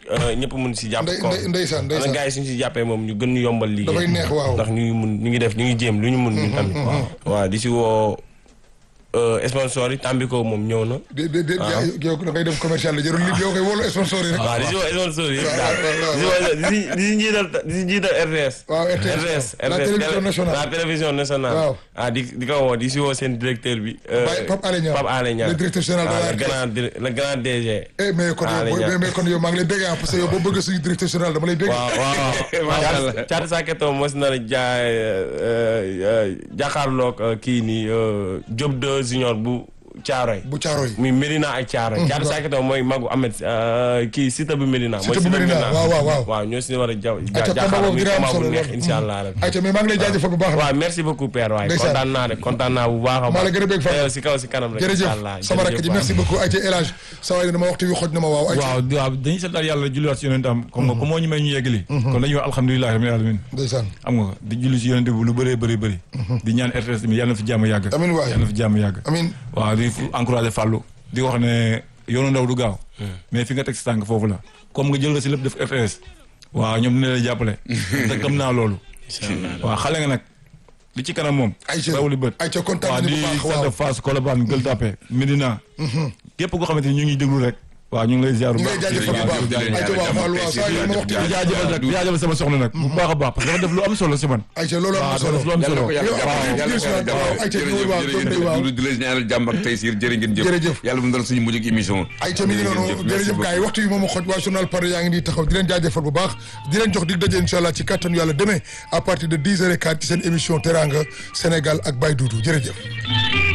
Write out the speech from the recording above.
ñëpp mun si jàpp ndey ko ndey- ndeysaan xanaa ndeysaan gars yi suñu si jàppee moom ñu gën ñu yombal liggéey dafay neex waaw ndax ñu ngi mun ñu ngi def ñu ngi jéem lu ñu mun ñun tamit waaw di si woo euh, sponsor yi Tambico moom ñëw na de de de yow da ngay dem commercial la jarul li yow koy wóolu sponsor yi rek waaw di si woo sponsor yi yëpp daal waaw, di si woo di si di si njiital di si njiital RTS waaw RTS la télévision nationale la télévision nationale Waaw. ah di di ko woo di si woo seen directeur bi euh, Baye Pape Alé Niang. Pape Alé Niang Le directeur général de Ah, la le RTS. grand dir- le grand DG eh mais kon Alé yow Niang. mais kon yow maa ngi lay béggee ah parce que yow boo bëgg suñu directeur général dama lay béggee waaw waaw waaw Thiatou Saketo mos na la jaay jàkkaarloog kii nii euh, Diop de junior bu Thiaroy bu caaro yi muy Medina ak Thiaroy Thiatou Saketo mooy magu Ahmed euh, kii Sita bu Medina mooy Siteu bu Medina, waaw, waaw, waaw. waaw ñoo si war a ja Ayca combat jàkkaarloo boobu muy dina am combat bu solo neex lool. incha allah rabbi ayca mais maa ngi lay jaajëfal bu baax waaw merci beaucoup père waaye Ndeysaan. kontaan naa de kontaan naa bu baax a maa la gën a bëgg Fadou. baax si kaw si kanam rek jërëjëf incha allah sama rakk ji merci beaucoup ayca El Hadj sa waay dama waxtu wi xoj na ma waaw ayca waaw waaw dañuy santaat yàlla julliwaat si yonentam comme nga comme moo ñu may ñu yeggali kon dañuy wax alhamdulilahi rabbil alamin ndeysaan xam nga di julli si yonente bi lu bëree bëri bëri di ñaan RTS mi yàlla na fi jàmm yàgg Amiin waay. yàlla na fi jàmm yàgg amin waaw di encouragé Fallou di wax ne yoonu ndaw du gaaw mais fi nga teg si tànk foofu la comme nga jël nga si lépp def RTS waaw ñoom dina la jàppale te gëm naa loolu waaw xale nga nag li ci kanam moom Aïcha rawuli bët Aïcha kontaan waaw nañu di bu baax waaw sant Fass Colobane Gueule Tapée Médina képp koo xamante ni ñu ngi déglu rek waaw ñu ngi lay ziar bu ñu ngi lay baax jaajëfal bu baax jërëjëf, ayca waaw Fallou waaw saa yi ma waxtu di wi jaajëfal nag di jaajëfal sama soxna nag bu baax a baax parce que dafa def lu am solo si man ayca loolu am na waaw solo dafa def lu am yàlla solo ko yàlla Waaw, jàppale waaw, yàlla ko yàlla ayca jàppale ñëwul waaw, jërëjëf doom day waaw. jërëjëf di leen ñaanal jàmm ak tey siir jërë ngeen jëf Jërëjëf. yàlla bu mu dal suñu mujj ak émission ayca mi ngi noonu jërëjëf gars yi waxtu yi moom a xoj waa journal Paris yaa ngi nii taxaw di leen jaajëfal bu baax di leen jox dig daje incha allah ci kattanu yàlla demain à partir de 10 heures et quart ci seen émission Teranga Sénégal ak Baye Doudou jërëjëf